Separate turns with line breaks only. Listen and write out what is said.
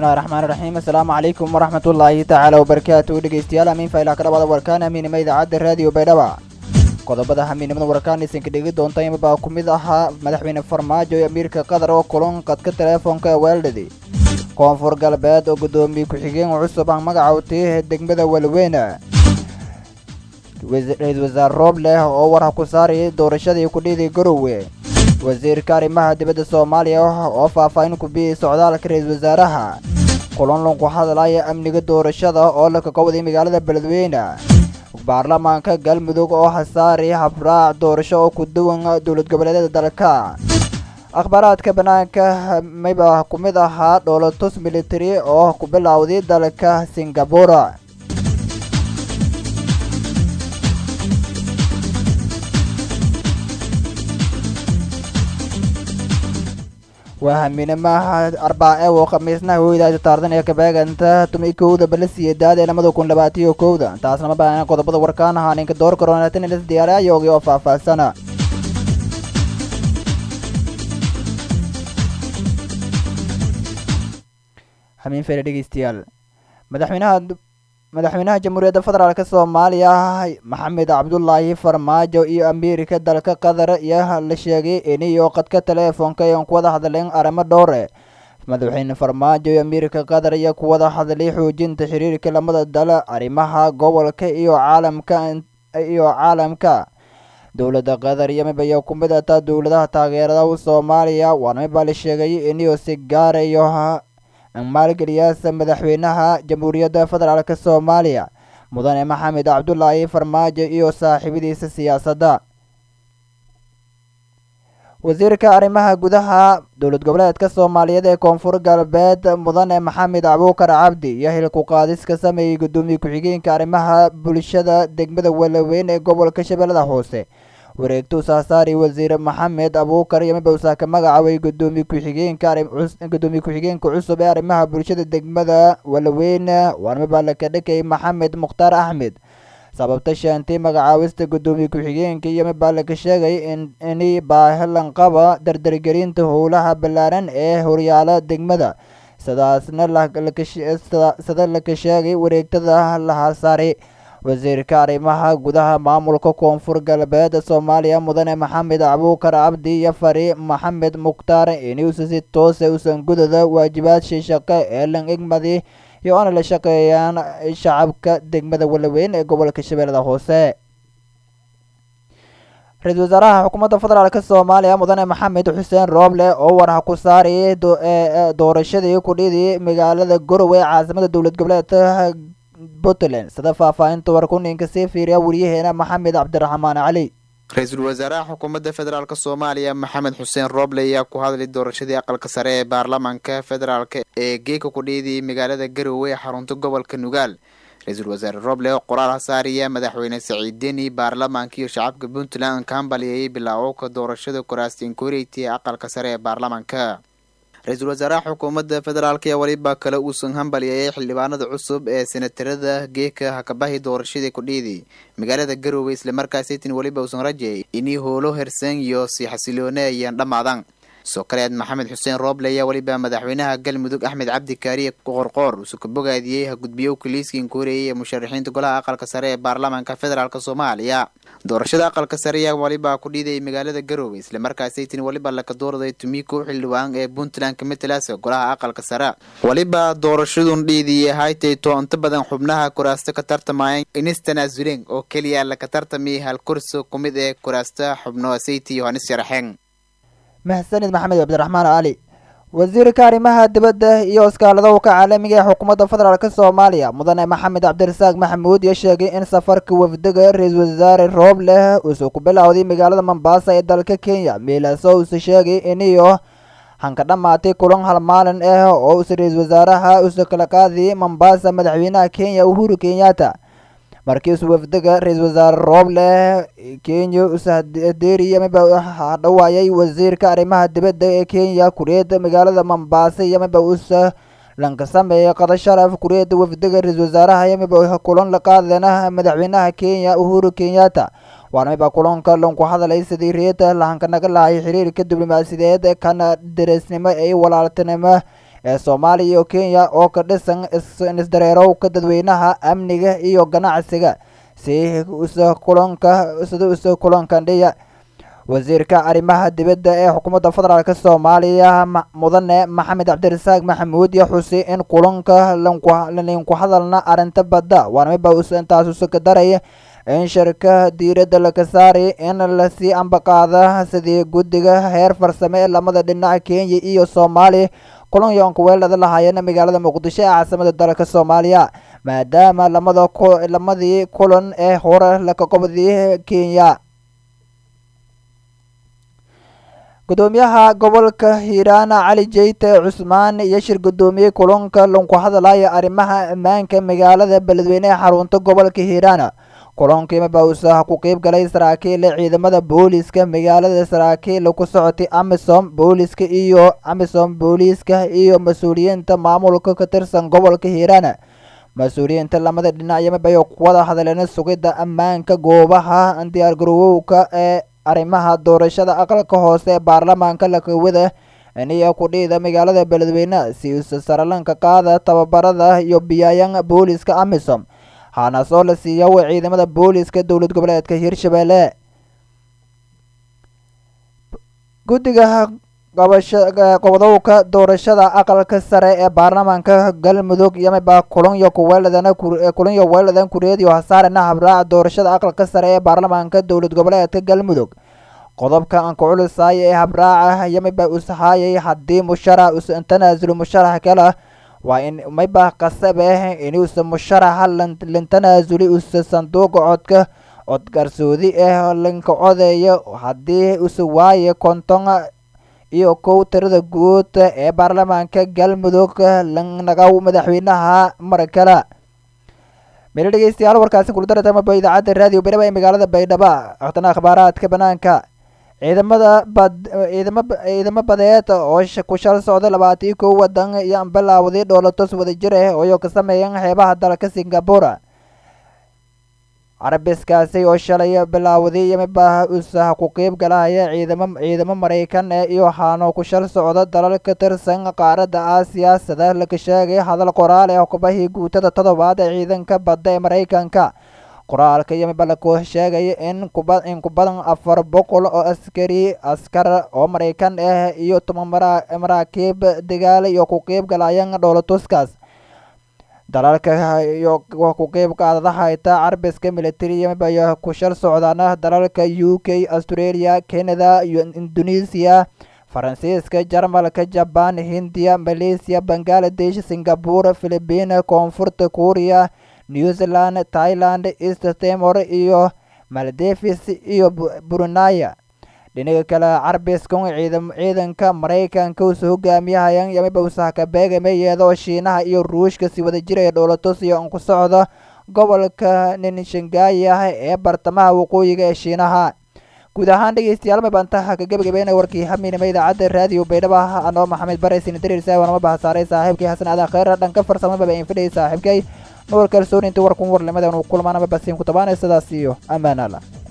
bismillahi raxmaani raxiim assalaamu calaykum waraxmatullaahi tacaala wabarakaatu dhegeystayaal amiin faylaa ka dhawaada warkaan amiinima idaacadda raadiyo baydhaba qodobada hamiinimada warkaan isinka dhegi doonta imabaa ku mid ahaa madaxweyne farmaajo iyo amiirka qatar oo kulan qadka teleefoonka ee weeldhadi koonfur galbeed oo guddoomiye ku-xigeen cusub ah magaca utiihe degmada walweyne ra-iisul wasaare roobleh oo war ku saarayay doorashadii kudhidii garowe wasiirka arrimaha dibadda soomaaliya oo faahfaahin ku biyey socdaalka ra-iisul wasaaraha kulan lunku hadlaya amniga doorashada oo la kakowday magaalada beledweyne baarlamaanka galmudug oo hasaari habraac doorasho oo ku duwan dowlad goboleedyada dalka akhbaaraadka bannaanka mayba ku mid ahaa dhoolatus military oo ku bilowday dalka singabura waa hamiinamaha arbaace oo khamiisnaha hoydaasi taardan ee kabeeganta tumi kowda balasiyedaad ee lamada kun labaatiyo kowda taasna ma baahna qodobada warkaan ahaa ninka door karoonatanilas diyaarayoogi oo faahfaahsana hamiin fere dhegeystayaal madaxweynaha madaxweynaha jamhuuriyadda federaalk soomaaliya maxamed cabdulaahi farmaajo iyo amiirka dalka qatar iyo la sheegay iniyo qadka teleefoonka iyon kuwada hadleen arrimo dhowre madaxweyne farmaajo iyo amiirka qatar iyo kuwada hadlay xoojinta xiriirka lamada dal arrimaha gobolka iyo caalamka iyo caalamka dowladda qatar iyo mibaya ku mid ataa dowladaha taageerada soomaaliya waana mibaa la sheegay iniyo si gaarayo maalgeliyaasa madaxweynaha jamhuuriyadda federaalk soomaaliya mudane maxamed cabdulaahi farmaajo iyo saaxiibadiisa siyaasadda wasiirka arrimaha gudaha dowlad goboleedka soomaaliyeed ee koonfur galbeed mudane maxamed abuukar cabdi iyo hilku qaadis ka sameeyey guddoomiye ku-xigeenka arrimaha bulshada degmada walaweyn ee gobolka shabeellada hoose wareegtuu saasaari wasiir maxamed abuukar iyo mibowsaa ka magacaabay gudoomiye ku-xigeenka gudoomiye ku-xigeenka cusub ee arrimaha bulshada degmada walaweyn waana mibaa laka dhakay maxamed mukhtaar axmed sababta sheentay magacaawista gudoomiye ku-xigeenka iyo mibaa laka sheegay ini baahilanqaba dardargelinta howlaha ballaaran ee horyaala degmada sidaasna sida laka sheegay wareegtada lahasaari wasiirka arrimaha gudaha maamulka koonfur galbeed soomaaliya mudane maxamed abuukar cabdi iyo fari maxamed mukhtaar inuusa si toose usan gudada waajibaadshii shaqo ee lan egmadi iyo oona la shaqeeyaan shacabka degmada walaweyn ee gobolka shabeellada hoose ra-iisul wasaaraha xukuumadda federaalk soomaaliya mudane maxamed xuseen rooble oo warha ku saarayay doorashadii kudhidii magaalada garowe ee caasimada dowlad goboleedka puntland sida faahfaahinta warkuninka sii fiiriya wariyaheena maxamed cabdiraxmaan cali
ra-iisul wasaaraha xukuumadda federaalk soomaaliya maxamed xuseen rooble ayaa ku hadlay doorashadii aqalka sare ee baarlamaanka federaalk ee geeka kudhiidii magaalada garowe ee xarunta gobolka nugaal ra-iisul wasaare rooble oo qoraal hasaariya madaxweyne saciid deni baarlamaanka iyo shacabka puntland ka hambaliyayay bilaawowka doorashada kuraastiin koreyti ee aqalka sare ee baarlamaanka ra-iisul wasaaraha xukuumadda federaalk ayaa weliba kale uusan hambaliyayay xildhibaanada cusub ee senatarada geeka hakabahi doorashadii kudhiidii magaalada garowe islamarkaasaytin weliba uusan rajayay inii howlo hersan iyo si xasiloone ayaan dhammaadan soo kaleed maxamed xuseen rooble ayaa weliba madaxweynaha galmudug axmed cabdi kaariye qorqoor usu ka bogaadiyey hagudbiyowka liiskiin ku horeeyay ee musharaxiinta golaha aqalka sare ee baarlamaanka federaalk soomaaliya doorashada aqalka sare ayaa weliba ku dhiidayay magaalada garowe islamarkaasaytin weliba laka doorday tumiko xildhibaan ee puntland ka matalaasa golaha aqalka sare weliba doorashadun dhiidii haytayto inta badan xubnaha kuraasta ka tartamayeen inistanaasulen oo keliya laka tartamay hal kursi ku mid ee kuraasta xubno sayti yohanis sharaxeen
mahsanid maxamed cabdiraxmaan cali wasiirka arrimaha dibadda iyo iskaaladowka caalamiga ee xukuumadda federaalk soomaaliya mudane maxamed cabdirasaaq maxamuud iyo sheegay in safarka wafdiga ra-iisul wasaare roobleh uusuu ku bilowday magaalada mombaasa ee dalka kenya miilaaso uuse sheegay iniyo hanka dhammaatay kulan hal maalin ah oo uuse ra-iisul wasaaraha uuse kala qaadiyay mombaasa madaxweynaha kenya uhuru kenyatta markiisu wafdiga ra-iisul wasaare rooble kenya usadeeriya miba hadhawaayay wasiirka arrimaha dibadda ee kenya kureeda magaalada mombaasa iyo miba usa lanka sameeyay qada sharaf kureeda wafdiga ra-iisul wasaaraha iyo miba kulan la qaadana madaxweynaha kenya uhuru kenyatta waana miba kulanka lanku hadalay sidii reeda lahanka naga lahay xiriirka diblomaasiyadeed kana dareesnimo ee walaaltinimo ee soomaaliya iyo kenya oo ka dhisan isdareerowka dadweynaha amniga iyo ganacsiga si usa kulanka sida usa kulankandhiya wasiirka arrimaha dibadda ee xukuumadda federaalk soomaaliya mudane maxamed cabdirasaaq maxamuud iyo xusi in kulanka linku hadalna arrinta badda waanamiba intaas usuka daraya in shirka diiradda laga saari in lasii ambaqaada sidii guddiga heer farsame ee lamada dhinac kenya iyo soomaaliya kulan yoonka weelada lahaayeen magaalada muqdisho ee caasimada dalka soomaaliya maadaama lamada lamadii kulan ee hore laka qobdii kenya gudoomiyaha gobolka hiiraan cali jeyte cusmaan iyo shir gudoomiyey kulanka lanku hadalaya arrimaha ammaanka magaalada beledweyne ee xarunta gobolka hiiraan kulankii bausa ku qeyb galay saraakiil ciidamada booliska magaalada saraakiil ku socotay amisom booliska iyo amisom booliiska iyo mas-uuliyiinta maamulka ka tirsan gobolka hiiraan mas-uuliyiinta lamada dhinacyamabay kuwada hadleen sugidda ammaanka goobaha diyaargarowowka ee arrimaha doorashada aqalka hoose ee baarlamaanka lakawada iniyo kudhiida magaalada beledweyne si usa saralanka qaada tababarada iyo biyaayan booliska amisom haana soo la siiya w ciidamada booliska dowlad goboleedka hirshabelle guddiga qobdowka doorashada aqalka sare ee baarlamaanka galmudug yamaba kulanyo kuweeladan kulanyo weeladan kureediyo hasaarena habraaca doorashada aqalka sare ee baarlamaanka dowlad goboleedka galmudug qodobka aan ku culisaaya ee habraaca yamaba ushaayay haddii musharax usa tanaasulo musharax kale waa in mayba qasabe inuusa musharaxa lantanaasuli usa sanduuqa codka codgarsoodi ah lanka codeeya haddii usa waaye konton iyo kow tirada guud ee baarlamaanka galmudug lanaga madaxweynaha mar kale meel dhegeystayaal warkaasi kuldaratmaba idaacadda raadiyo baydhaba ee magaalada baydhaba waqtana akhbaaraadka banaanka ciidamada bad ciidama ciidamo badeed oo ku shal socda labaatiyo kow wadan iyo bilaawday dhoolatos wadajir ah oo ka sameeyan xeebaha dalka singapore carabiskaasi oo shalay bilaawday yamaba usa ku qeyb galaya ciidamo ciidamo maraykan eh iyo haano ku shal socda dalal ka tirsan qaaradda aasiya sida laga sheegay hadal qoraal ee xukubahii guutada toddobaad ee ciidanka badda ee maraykanka qoraalka yamiba laku sheegaya in kuba in ku badan afar boqol oo askari askar oo maraykan ah iyo toban maraakiib dagaal iyo ku qeyb galayaan dhoolatuskaas dalalka iyo ku qeyb qaadadahayta carbiska military yamiba iyo ku shal socdaana dalalka u k australia canada iyo indonesia faransiiska jarmalka jaban hindiya malaysia bangaladesh singapore philibiin koonfurta kuuriya new zealand thailand east timor iyo maldevis iyo brunaya dhinaga kale carbiskun ciidam ciidanka maraykanka usa hogaamiyahayan yamiba usahka beegamayeeda oo shiinaha iyo ruushka si wada jiraya dhoolatos iyo an ku socda gobolka ninshangayi ah ee bartamaha waqooyiga ee shiinaha guud ahaan dhegeystayaal mabantaha ka gebagabeynaya warkii haminima idaacadda raadiyo baydhaba anoo maxamed bareysin dariirsa wanama bahasaaray saaxiibkii xasan aadan kheyra dhanka farsamaba in fidhayay saaxiibkay nuur kalsooni intii warkun warlimadan uu kulmaanaba basiin ku tabaanay sidaas iyo ammaan alla